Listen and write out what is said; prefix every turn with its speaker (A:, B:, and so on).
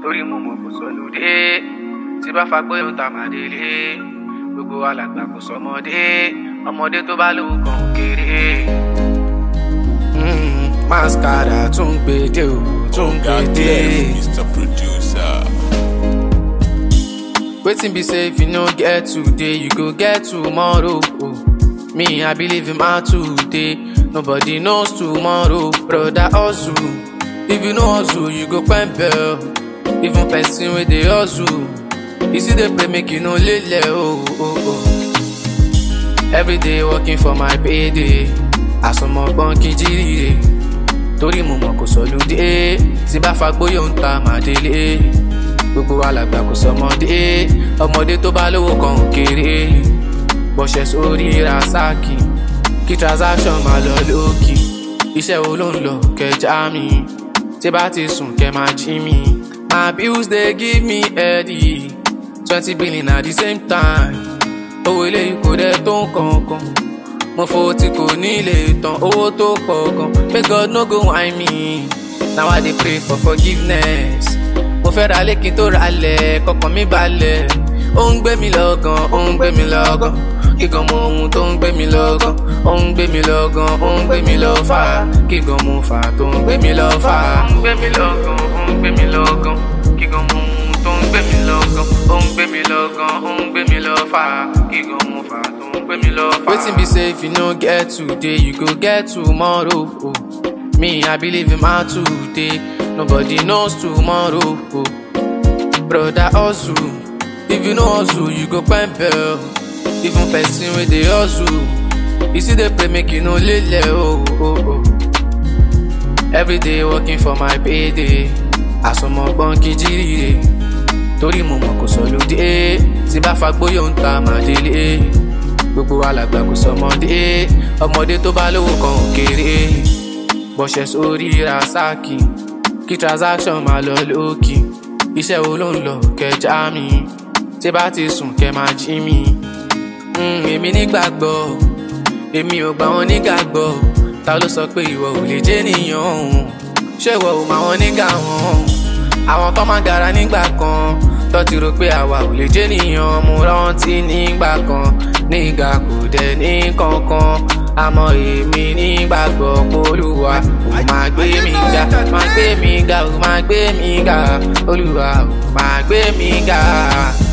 A: torí mo mọ̀ kò sọlódé tí bá fagbó yóò ta màdélé gbogbo alàgbà kò sọmọdé ọmọdé tó bá lówó kan kéré. mascara tún gbèdé o tún gbèdé.
B: Mr. Producer.
A: wetin be say if you no get today you go get tomorrow. Oh. me i believe in my today nobody knows tomorrow broda hustle if you no hustle you go pempel even person wey dey hustle you still dey pray make you no lele oh, oh, oh. everyday working for my payday àsomọgbọn kí n jíire torí mo mọ̀ kò sọlúdé tí bá fagbóyò ń ta màdélé gbogbo alàgbà kò sọmọdé ọmọdé tó bá lówó kan ò kéré bọ́ṣẹ̀ sórí rasaki kí transaction máa lọ lókì iṣẹ́ wo ló ń lọ kẹjá mi tí bá ti sùn kẹ máa jí mi my bills dey give me headache twenty billion at the same time owó eléyìí kò dẹ̀ tó nǹkankan mo fo tí kò ní lè tán owó tó pọ̀ gan may god no go whine me now i dey pray for forgiveness mo fẹ́ ra lékin tó ra lẹ̀ kọkàn mi balẹ̀ ó ń gbé mi lọ́gàn ó ń gbé mi lọ́gàn kíkan mọ ohun tó ń gbé mi lọ́gàn ó ń gbé mi lọ́gàn ó ń gbé mi lọ́ fà kíkan mo fà tó ń gbé mi lọ́ fà. ó ń gbé mi lọ́gàn ó ń gbé mi lọ́gàn kíkan mọ ohun tó ń gbé mi lọ́gàn ó ń gbé mi lọ́gàn ó ń gbé mi lọ́ fà kíkan mo fà tó ń gbé mi lọ́ fà. wetin be say if you no get today you go get tomorrow. Oh. me i believe in my today nobody knows tomorrow. Oh. broda hustle if you no hustle you go pempel. even person wey dey hustle you still dey pray make you no lele oh, oh, oh. everyday working for my payday àsomọgbọn kí n jíire torí mo mọ̀ kò sọlódé tí bá fagbóyò ń ta màdélé gbogbo alàgbà kò sọmọdé ọmọdé tó bá lówó kan ò kéré bọ́ṣẹ̀ sórí rasaki kí transaction máa lọ lókì iṣẹ́ wo ló ń lọ kẹjá mi tí bá ti sùn kẹ máa jí mi Mm, èmi nígbàgbọ́ èmi ò gbà wọn nígbàgbọ́ ta ló sọ pé ìwọ ò lè jẹ́ nìyàn òun ṣé ìwọ ò máa wọn nígbà wọn àwọn tó máa gara nígbà kan tó ti rò pé àwa ò lè jẹ́ nìyàn mo rántí nígbà kan nígbà kò dẹ̀ ní kankan àmọ́ èmi nígbàgbọ́ pólúwa ò máa gbé mi ga máa gbé mi ga ò máa gbé mi ga olúwa ò máa gbé mi ga.